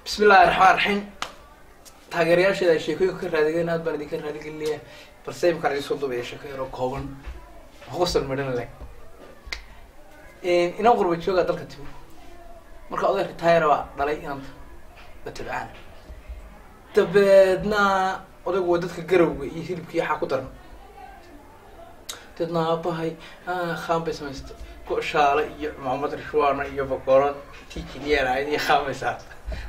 bismi illahi raxmaan raxiim taageerayaasheeda ay sheekooyinka ka raadigeen aad baan idinka raadigelinaya balse imkaan idin soo duubaya sheeko yaroo kooban qosol midhan leh inan qurba jooga dalka timo marka oday retire baa dhalay inanta oo tabcaana dabeedna odaygu waa dadka garowga iyo hilibkii waxaa ku daran dabeedna aabahay khaan bay samaysta shaale iyo maxamed rishwana iyo bakoorad tijiniyan ahayd iyo khaan bay saarta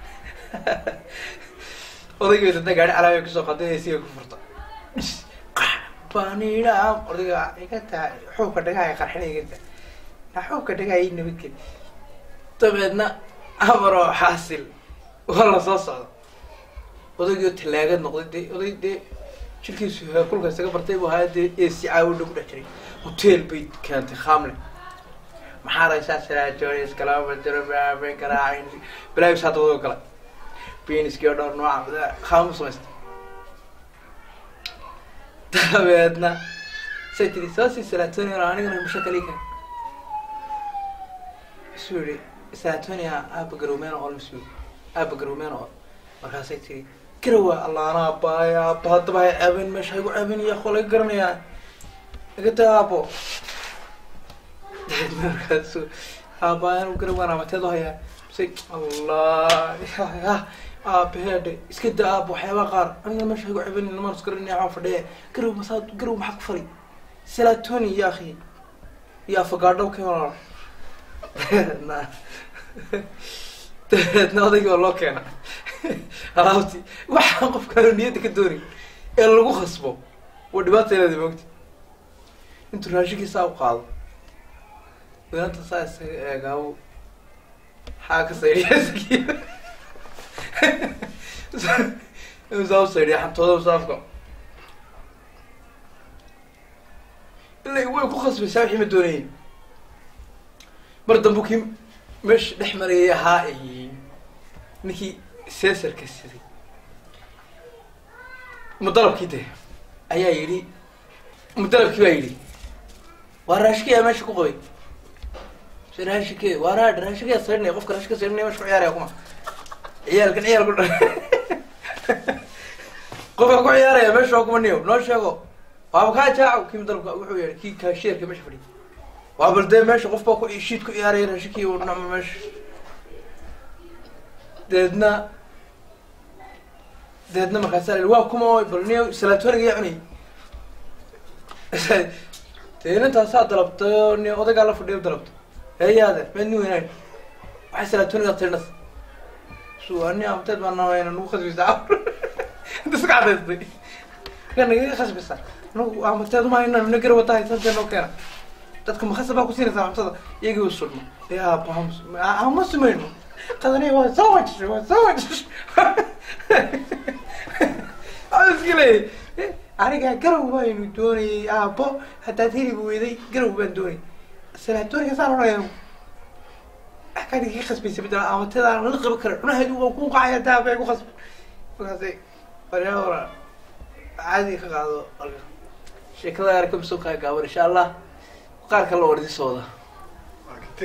odayga dadna gaari calaamay kusoo qadinaysiga ku furta banidhaam odayga iga taa xuubka dhagaha qarxina iga taa na xuubka dhagaha i nabadgeli dabeedna amaroo xaasil waa la soo socda odaygii tallaagad noqday dee oday dee jirkiisu kulka isaga bartay buu ahaa dee esi caawidha ku dhex jiray hotel bay keentay khamle maxaa raysaa siraajonis kalama jiro baaben karaacayn balaagis hadda wadoo kale beniskii oo dhowr nooca khaamu samaystay dabeedna say tiri soo sii salatonia anigana musha kali kan isuu yihi salatonia aaba garowmeen oo masuul aaba garowmeen oo markaasay tiri garawa allaana abaaya aaba haddaba hay caabin meesha haygu caabinaya kolay garanayaa igata aabo dabeedna markaasu aabaayan garawaan amateed u hayaa say allah aabaheedhe iska da aaba waxyaabaa qaar aniga meesha haygu caabin lamaan isgaranaya waxaan fadhiya garow masaa garow maxaa ku fali salatoni ya akhi iyo afagaadhow ka walaal dabeedna dabeedna odaygii waa loo keena alaabti waxaan qofkaanu niyadda ka doonin ee lagu khasbo waa dhibaatayleeda moogti intuu raashinkiisaa u qaado dabeenta saa isaga eegaawo xaa ka saydhiya saa u saydhiya xantooda musaafka ila way ku khasbaysaa wixii ma doonayin mar dambu kii meesha dhex marayay ahaa ninkii sesarka siday mudalabkii de ayaa yidhi mudalabkii baa yidhi waa raashkiyaa meesha ku qabay se raashike waa ra raashikaa saydhnay qofka raashika saydhnay mesha ku ciyaaraya kuma ciyaalkan ciyaal ku dha qofka ku ciyaaraya meesha waa kuma niyo noo sheego waaba kaa jaaco kii mudalabka wuxuu yahay kii kaasheerka meesha fadhiya waa bal dee meesha qof baa ku shiid ku ciyaaraya raashikii u dhama meesha deedna deedna markaasa la waa kuma bal niyo salaatoniga yaa cunay dee inantaasaa dalabtay oo ni odaygaa la fadhiyo dalabto heeyaade meed ni weynayn waxay salaatoniga tirnas su ani amteed baa nawayna nagu khasbaysaa inta iska cadaystay ka nagaga khasbaysaa nagu amateed umayna na gar watahay santee noo keena dadka makhasab baa kusiinaysaa cuntada iyagii u sulmo ya ama sumayno qadani waa soo wajishay waa soo wajishay iska leeyay aniga garow baynu doonayay aabo haddaad hilib weyday garow baan doonayay salaatoniga saan odhanaya akaniga ka khasbaysa bedela amatadaan lala qaban kara cunaheedu waa ku qacaya daabay ku khasbay markaasay waryaora caadi ka qaado sheekada arka masoo kaa gaaban insha allah qaar kale oo idin sooda